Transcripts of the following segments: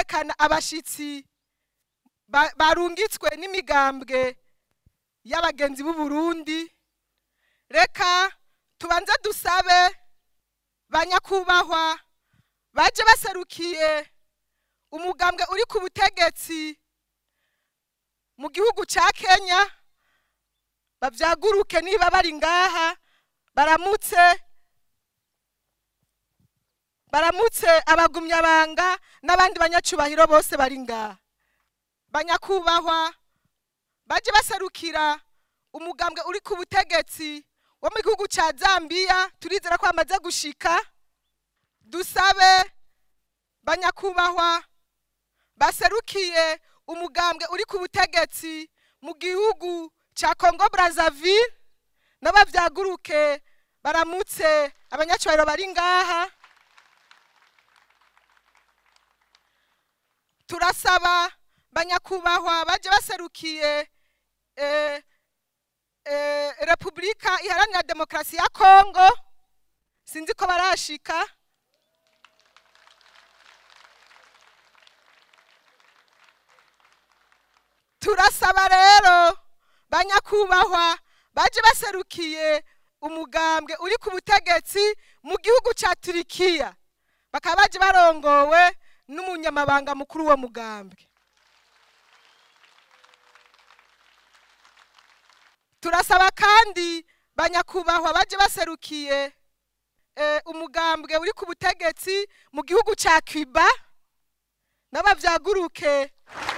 kwerekana abashitsi ba- barungitswe n'imigambwe y'abagenzi b'u Burundi reka tubanze dusabe banyakubahwa baje baserukiye umugambwe uri ku butegetsi mu gihugu ca Kenya bavyaguruke niba bari ngaha baramutse baramutse abagumyabanga n'abandi banyacubahiro bose bari ngaha banyakubahwa baje baserukira umugambwe uri ku butegetsi wo mu gihugu ca Zambia turizera ko bamaze gushika dusabe banyakubahwa baserukiye umugambwe uri ku butegetsi mu gihugu ca Congo Brazzaville n'abavyaguruke baramutse abanyacubahiro bari ngaha turasaba banyakubahwa baje baserukiye eh, eh, repubulika iharanira demokarasi ya kongo sinzi ko barashika turasaba rero banyakubahwa baje baserukiye umugambwe uri ku butegetsi mu gihugu ca turikiya bakaba baje barongowe n'umunyamabanga mukuru w'uwo mugambwe turasaba kandi banyakubahwa baje baserukiye eh, umugambwe uri ku butegetsi mu gihugu ca Cuba n'abavyaguruke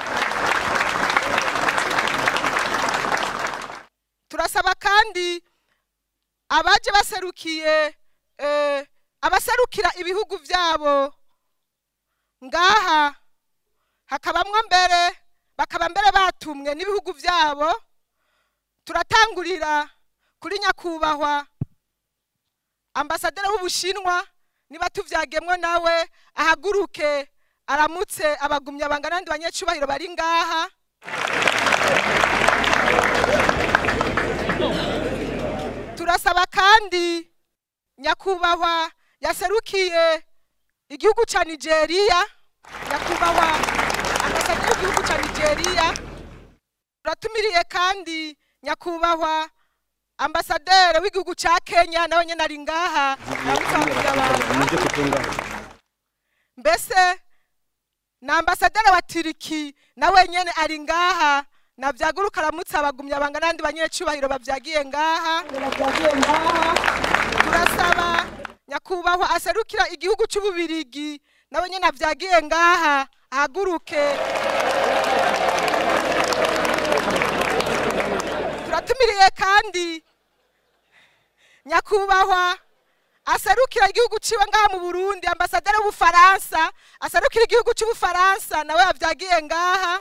turasaba kandi abaje baserukiye eh, abaserukira ibihugu vyabo ngaha hakabamwo mbere bakaba mbere batumwe n'ibihugu vyabo turatangurira kuri nyakubahwa ambasaderi w'ubushinwa niba tuvyagemwo nawe ahaguruke aramutse abagumyabanga n'abandi banyacubahiro bari ngaha turasaba kandi nyakubahwa yaserukiye igihugu ca nigeria nyakubahwa ambasaderi w'igihugu ca nigeria turatumiriye kandi nyakubahwa ambasaderi w'igihugu ca kenya nawe nyene ari ngaha aramutse abantu mbese na ambasaderi wa turiki nawe nyene ari ngaha navyaguruka aramutse abagumyabanga n'abandi banyecubahiro bavyagiye ngaha turasaba nyakubahwa aserukira igihugu c'ububirigi nawe nyene avyagiye ngaha ahaguruke turatumiriye kandi nyakubahwa aserukira igihugu ciwe ngaha mu burundi ambasaderi w'ubufaransa aserukira igihugu c'ubufaransa nawe yavyagiye ngaha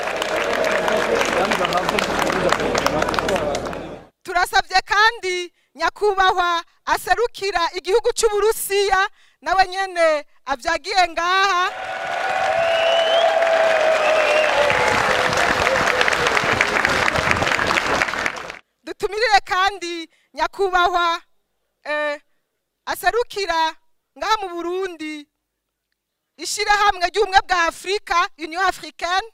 turasabye kandi nyakubahwa aserukira igihugu c'uburusiya nawe nyene avyagiye ngaha dutumirire kandi nyakubahwa eh, aserukira ngaha mu burundi ishirahamwe ry'ubumwe bwa afurika union africaine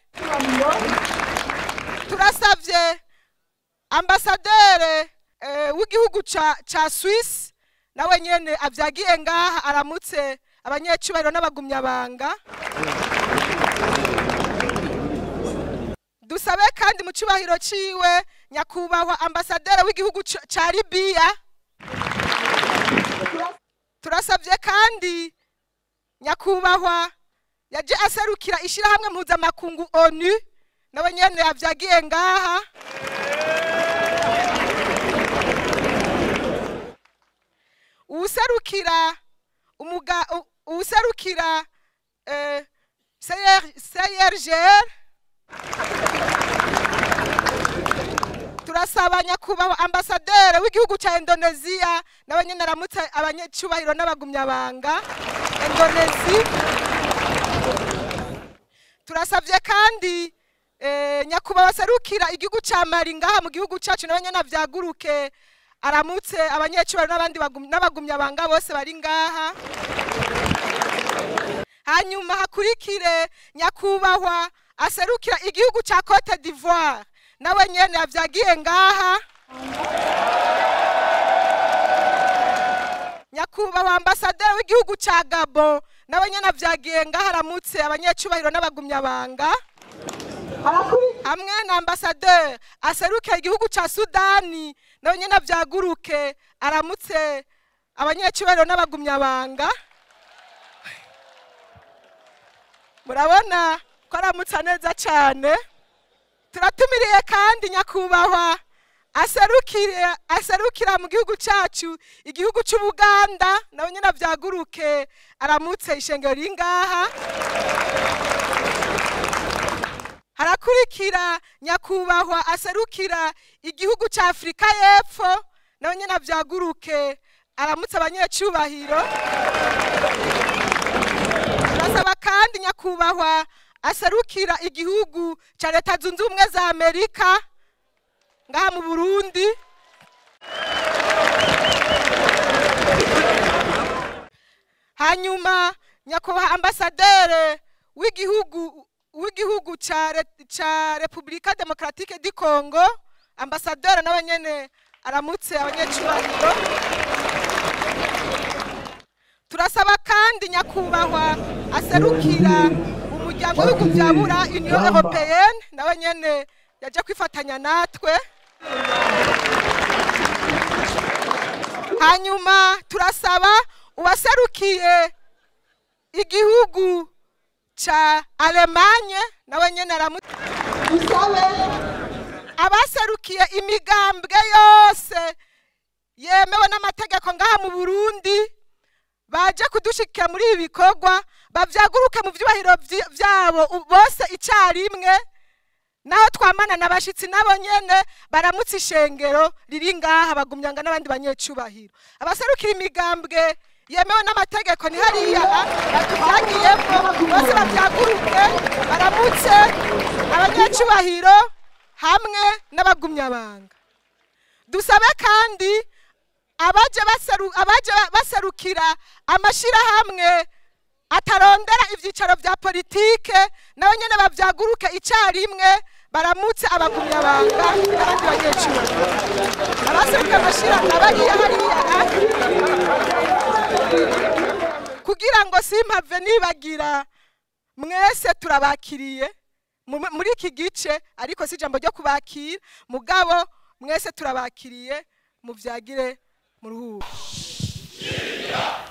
turasavye ambasadere eh, w'igihugu ca, ca swisse nawe nyene avyagiye ngaha aramutse abanyecubahiro n'abagumyabanga dusabe kandi mu cubahiro ciwe nyakubahwa ambasaderi w'igihugu ca- ca libiya turasabye kandi nyakubahwa yaje aserukira ishirahamwe mpuzamakungu onu nawe nyene yavyagiye ngaha uwuserukira umuga u- uwuserukira eh, CRGR turasaba nyakubahwa ambasaderi w'igihugu ca indoneziya nawe nyene aramutse abanyecubahiro n'abagumyabanga indonezi turasavye kandi eh, nyakubahwa aserukira igihugu ca mali ngaha mu gihugu cacu nawe nyene avyaguruke aramutse abanyecubahiro n'abandi bagum- n'abagumyabanga bose bari ngaha hanyuma hakurikire nyakubahwa aserukira igihugu cya cote d'ivoire nawe nyene yavyagiye ngaha nyakubahwa ambasaderi w'igihugu cya gabo nawe nyene avyagiye ngaha aramutse abanyecubahiro n'abagumyabanga hamwe na ambasaderi aserukira igihugu cya sudani nawe nyene avyaguruke aramutse abanyecubahiro n'abagumyabanga murabona ko aramutsa neza cyane turatumiriye kandi nyakubahwa aserukira aserukira mu gihugu cyacu igihugu cy'ubuganda nawe nyine avyaguruke aramutse ishengero riri ngaha harakurikira nyakubahwa aserukira igihugu cya afurika y'epfo nawe nyine avyaguruke aramutse abanyecubahiro turasaba kandi nyakubahwa aserukira igihugu cya leta zunze ubumwe za amerika ngaha mu burundi hanyuma nyakubahwa ambasadere w'igihugu w'igihugu ca Re- ca repubulika demokaratike di congo ambasaderi nawe nyene aramutse abanyecubahiro turasaba kandi nyakubahwa aserukira umuryango w'ibihugu bya bura union européenne nawe nyene yaje kwifatanya natwe hanyuma turasaba uwaserukiye igihugu ca alemanye nawe nyene aramutse dusabe abaserukiye imigambwe yose yemewe n'amategeko ngaha mu burundi baje kudushikira muri ibi bikorwa bavyaguruke mu vyubahiro vyi- vyabo u- bose icarimwe naho twamana na bashitsi nabo nyene baramutse ishengero riri ngaha bagumyanga n'abandi banyecubahiro abaserukira imigambwe yemewe n'amategeko ni hariya batuvagiyemo bose bavyaguruke baramutse abanyecubahiro hamwe n'abagumyabanga dusabe kandi abaje baseru abaje ba- baserukira amashirahamwe atarondera ivyicaro vya politike nabo nyene bavyaguruke icarimwe baramutse abagumyabanga n'abandi banyecubahiro abaserukira amashirahamwe abariya hariya kugira ngo simpave nibagira mwese turabakiriye mu- muri iki gice ariko si ijambo ryo kubakira mugabo mwese turabakiriye muvyagire muruhuko